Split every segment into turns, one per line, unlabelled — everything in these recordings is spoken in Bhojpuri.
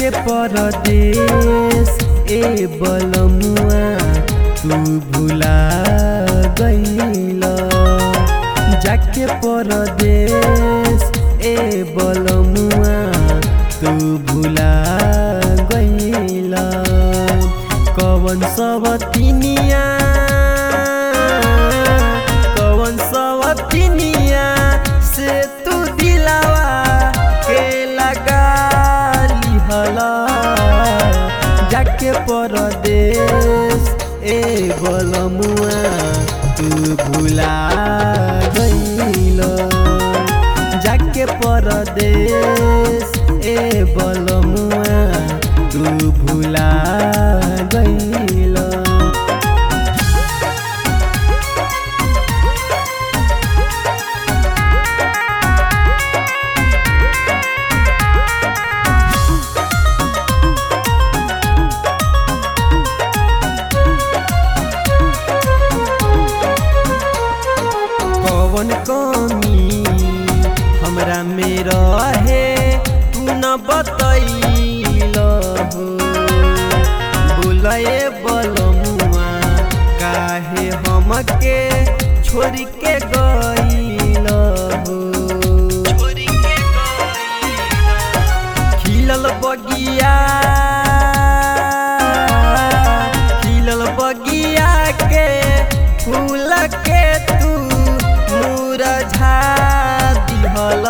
जाके परदेश ए बलमुआ तू भुला गईल जाके परदेश ए बलमुआ तू भुला गईल कवन सब तिनिया कवन सब तिनिया से तू दिलावा के लगा लिहला जाके परदेश ए बलमुआ तू भुला गईल जाके परदेश ए बलमुआ तू भुला गईल कवन कमी हमरा में रहे तू न बतैल हो बोलए बलमुआ काहे हमके छोड़ के गईल हो खिलल बगिया खिलल बगिया के फूल के तू मुरझा दिहल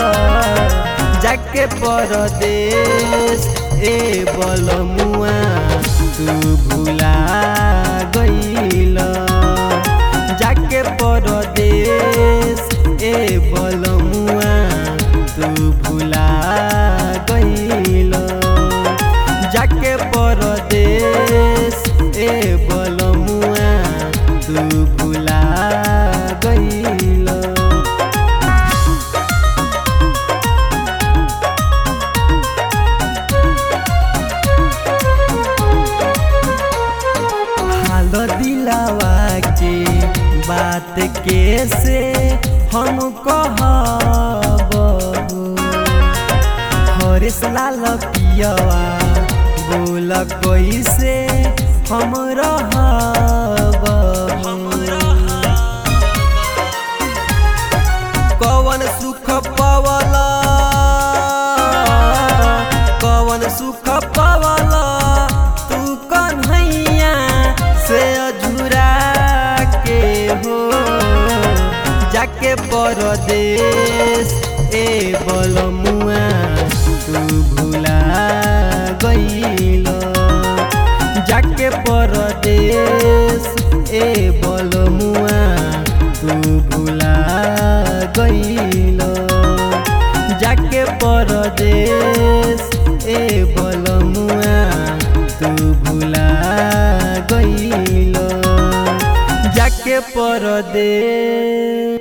जाके परदेश ए बलमुआ तू भुला गईल जाके परदेश ए बलमुआ तू भुला गईल जाके परदेश ए बलमुआ तू भुला गईल हाल दिलावा के बात कैसे हम कहब हरेश लाल पियवा बोल कैसे हम रहब कवन सुख पवला कवन सुख पवला तू कन्हैया से अझुरा के हो जाके परदेश ए बलमुआ तू भुला गईल जाके परदेश ए बलमुआ तू भुला गईल जाके परदेश ए बलमुआ तू भुला गईल जाके परदेश